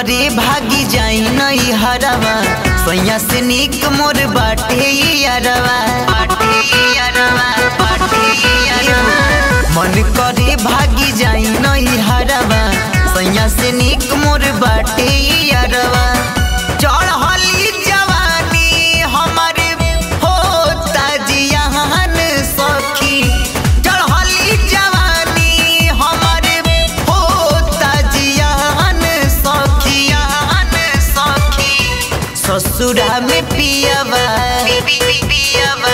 करे भागी जाई नई हरवा सैया से निक मोर बाटे यारवा बाटे यारवा बाटे यारवा मन करे भागी जाई नई हरवा सैया से निक मोर बाटे यारवा चढ़ली जवानी हमारे होता जियान सखी चढ़ली जवानी हमारे होता जियान सखियान सखी ससुरा में पियवा पियवा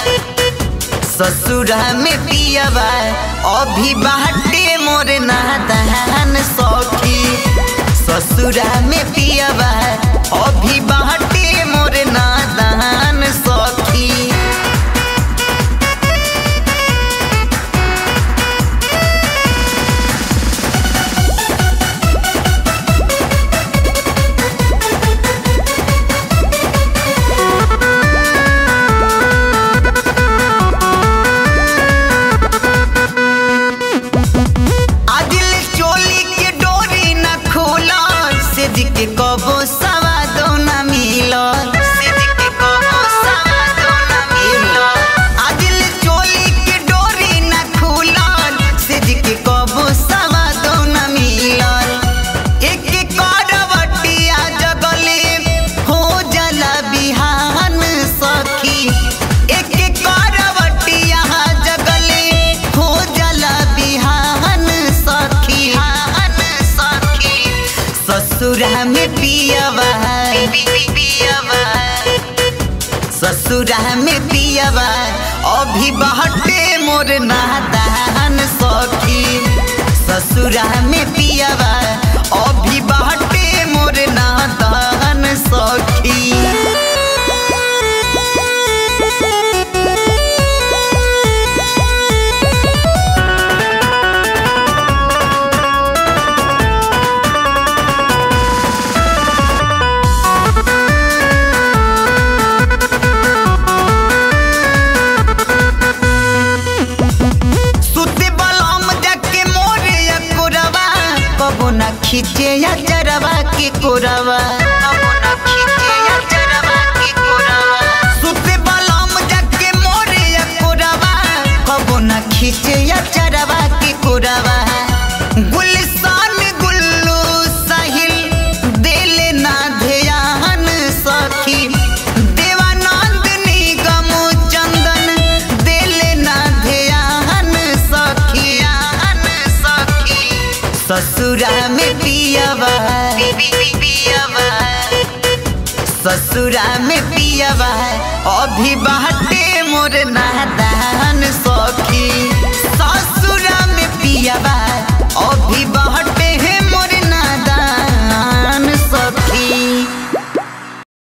ससुरा में पियवा अभी बाटे मोर नादान सखी ससुरा में पियवा अभी बाटे मोर नादान सखी आदिल चोली के डोरी न खोला सेज के कबो सवादो न मिलो सेज के कबो सवादो न मिलो आदिल चोली के डोरी न खोला सेज के कबो सवादो न मिलो एक करवटिया जगले हो जला बिहान सखी एक करवटिया जगले हो जला बिहान सखी हान सखी ससुरा में पियवा पियवा ससुरा में पियवा अभी बहटे मोर नादान सखी ससुरा में पियवा अभी बहटे मोर नादान सखी सुते बलम जाके मोरे या कोरवा कबो ना खींचे या जरवा के कोरवा कबो ना खींचे या जरवा के कोरवा सुते बलम जाके मोरे या कोरवा कबो ना खींचे या जरवा के कोरवा गुलसान गुल्लू साहिल दिल ना ध्यान सखी देवानंद निगम चंदन दिल ना ध्यान सखियान सखी ससुरा में पियवा पियवा ससुरा में पियवा अभी बाटे मोर नादान